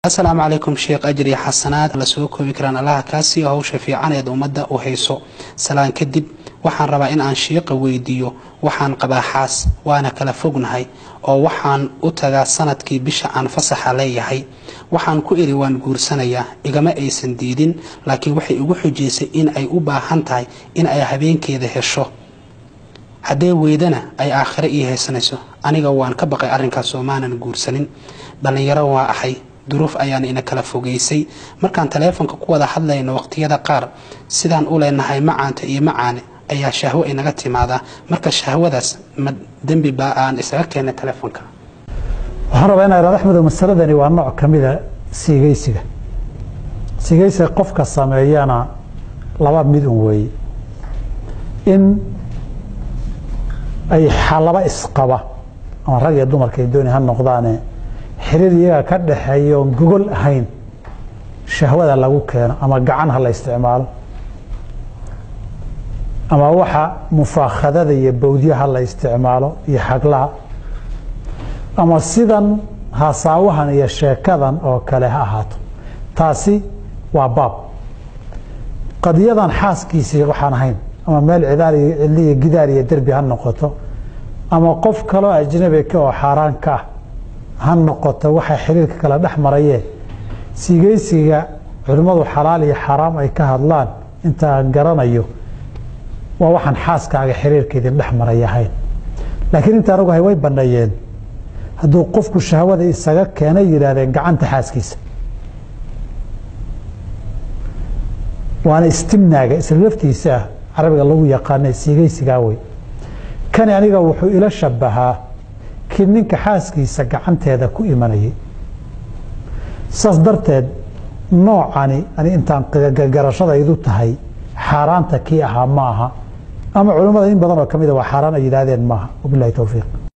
asalaamu calaykum sheekh ajir iyo xasanaad la soo koobi karaan allaha kaasiyo hawsha fiicaneed ummadda u hayso salaan kadib waxaan rabaa in aan shiiqa weydiiyo waxaan qabaa xaas waana kala fognahay oo waxaan u tagaa sanadkii bisha aan fasaxa leeyahay waxaan ku iri waan guursanayaa igama aysan diidin laakiin waxay igu xujaysay in ay u baahan tahay in ay habeenkeeda hesho haddee weydana ay aakhiro ii haysanayso aniga waan ka baqay arrinkaas oo maanan guursanin dhallinyaro waa ahay duruuf ayaana ina kala fogeysay markaan taleefonka ku wada hadlayno waqtiyada qaar sidaan u leenahay macaanta iyo macaane ayaa shahwo inaga timaadaa marka shahwadaas ma dembi baa aan isaga keennay taleefonka waxaan rabaa inaa ihahdo axmedow masaladani waa nooc ka mida siigeysiga siigeysiga qofka sameeyana laba mid un weeye in ay laba isqaba ama rag iyo dumarkay dooni ha noqdaane xiriir iyaga ka dhaxeeya oon gogol ahayn shahwada lagu keeno ama gacan ha la isticmaalo ama waxa mufaakhadada iyo bawdyaha la isticmaalo iyo xaglaha ama sidan hasaawahan iyo sheekadan oo kale ha ahaato taasi waa baab qadiyadan xaaskiisii waxaan ahayn ama meel cidaal iyo cidli iyo gidaar iyo derbi ha noqoto ama qof kaloo ajnabi ka oo xaaraan ka ah ha noqoto waxay xiriirka kala dhex marayeen siigeysiga culimmadu xalaal iyo xaaraam ay ka hadlaan intaan garanayo waa waxaan xaaskaaga xiriirka idin dhex maray ahayn laakiin intaan ogahay way banneeyeen hadduu qofku shahwada isaga keenay yidhaahdeen gacanta xaaskiisa waana istimnaaga isla laftiisa ah carabiga lagu yaqaana siigeysigaa wey kani aniga wuxuu ila shabahaa kii ninka xaaskiisa gacanteeda ku imanayay saas darteed noocani ani intaan garashadaydu tahay xaaraanta kii ahaa ma aha ama culimmada in badan oo ka mida waa xaaraan ay yidhaahdeen maaha wabilahi towfiiq